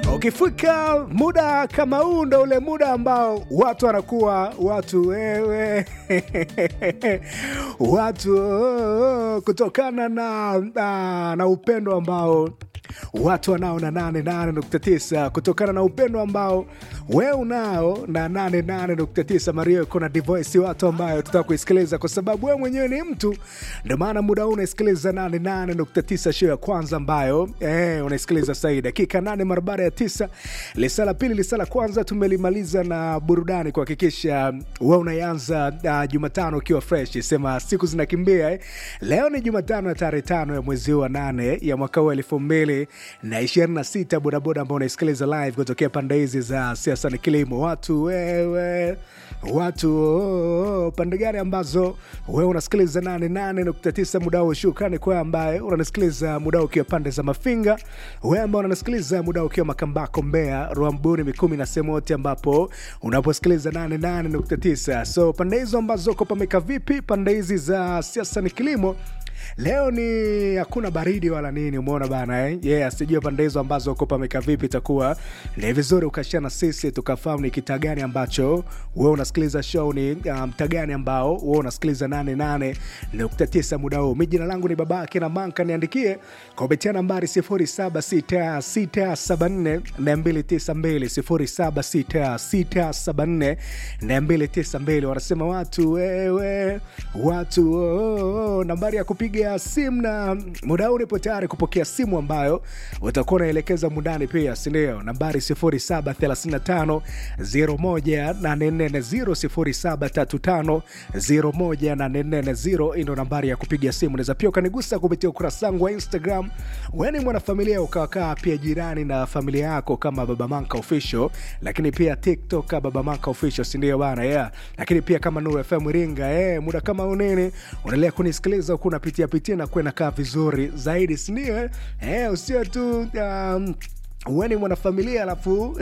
ukifika muda kama huu ndo ule muda ambao watu wanakuwa watu wewe watu oh, kutokana na, na, na upendo ambao watu wanao na 88.9 kutokana na upendo ambao we unao na 88.9 mario iko na divoisi watu ambayo tutaka kuisikiliza kwa sababu we mwenyewe ni mtu ndio maana muda huu unaisikiliza 88.9 show ya kwanza ambayo eh, unaisikiliza sahii dakika 8 mara baada ya 9 lisa la pili lisa la kwanza tumelimaliza na burudani kuhakikisha we unaianza uh, jumatano ukiwa fresh sema siku zinakimbia eh. leo ni jumatano ya tarehe tano ya mwezi huu wa nane ya mwaka huu elfu mbili na ishirini na sita bodaboda ambao unaisikiliza live kutokea pande hizi za siasa ni kilimo watu wewe watu oh, oh, pande gani ambazo wewe unasikiliza 88.9 muda huu shukrani kwa ambaye unanisikiliza muda huu ukiwa pande za mafinga wewe ambao unanisikiliza muda huu ukiwa makambako mbea ruambuni mikumi na sehemu yote ambapo unaposikiliza 88.9 so pande hizo ambazo uko pameka vipi pande hizi za siasa ni kilimo leo ni hakuna baridi wala nini umeona bana eh? yeah, sijui pande hizo ambazo uko pameka vipi itakuwa ni vizuri ukashia na sisi tukafahamu ni kitaa gani ambacho we unasikiliza show ni mtaa um, gani ambao we unasikiliza 88.9 muda huu mi jina langu ni babake na manka niandikie kwa kupitia nambari 0766742292 0766742292 wanasema watu wewe watu oh, oh, nambari ya kupiga simu na muda huu nipo tayari kupokea simu ambayo utakuwa unaelekeza mundani pia sindio nambari 0735 01840 0735 ndo nambari ya kupiga simu naweza pia ukanigusa kupitia ukurasa wangu wa instagram weni mwanafamilia ukawakaa pia jirani na familia yako kama baba manka official lakini pia tiktok baba manka official sindio bana yeah. lakini pia kama nuru fm iringa eh, muda kama unini unaendelea kunisikiliza huku unapitia pitia na kuwa nakaa vizuri zaidi sindio eh, usio tu um, weni mwanafamilia alafu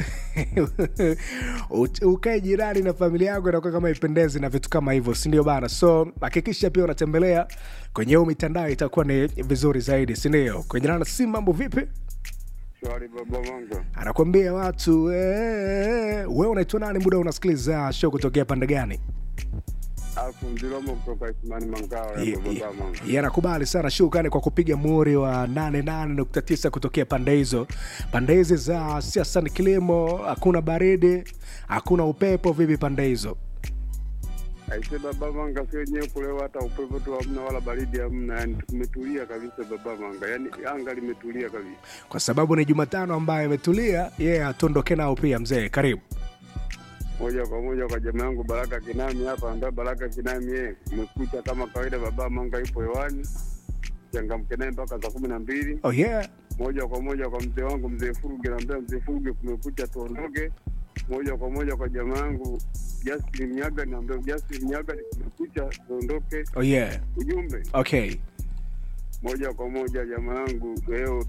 ukae jirani na familia yako inakuwa kama ipendezi na vitu kama hivyo sindio bana so hakikisha pia unatembelea kwenye huu mitandao itakuwa ni vizuri zaidi sindio kwenye nana si mambo vipi Shwari baba Manga. anakwambia watu we unaitwa nani muda unasikiliza show kutokea pande gani Afu Mdilomo kutoka Isimani Mangawa ya baba Manga. yanakubali sana shukrani kwa kupiga muri wa 88.9 kutokea pande hizo pande hizi za siasa ni kilimo hakuna baridi hakuna upepo vipi pande hizo Aise baba Manga, sio wenyewe kulewa, hata upepo tu hamna wala baridi hamna, yani tumetulia kabisa baba Manga, yani anga limetulia kabisa. kwa sababu ni jumatano ambayo imetulia yeye yeah, tuondoke nao pia mzee karibu Moja kwa moja kwa jamaa yangu Baraka Kinami hapa, ambaye Baraka Kinami yeye umekuta kama kawaida, baba Manga yupo hewani, changamke naye mpaka saa kumi na mbili. oh yeah Moja kwa moja kwa mzee wangu mzee Furuge, naambia mzee Furuge kumekucha, tuondoke. Moja kwa moja kwa jamaa yangu Justin Mnyaga, naambia Justin Mnyaga, kumekucha, tuondoke. oh yeah Ujumbe okay moja kwa moja jamaa yangu leo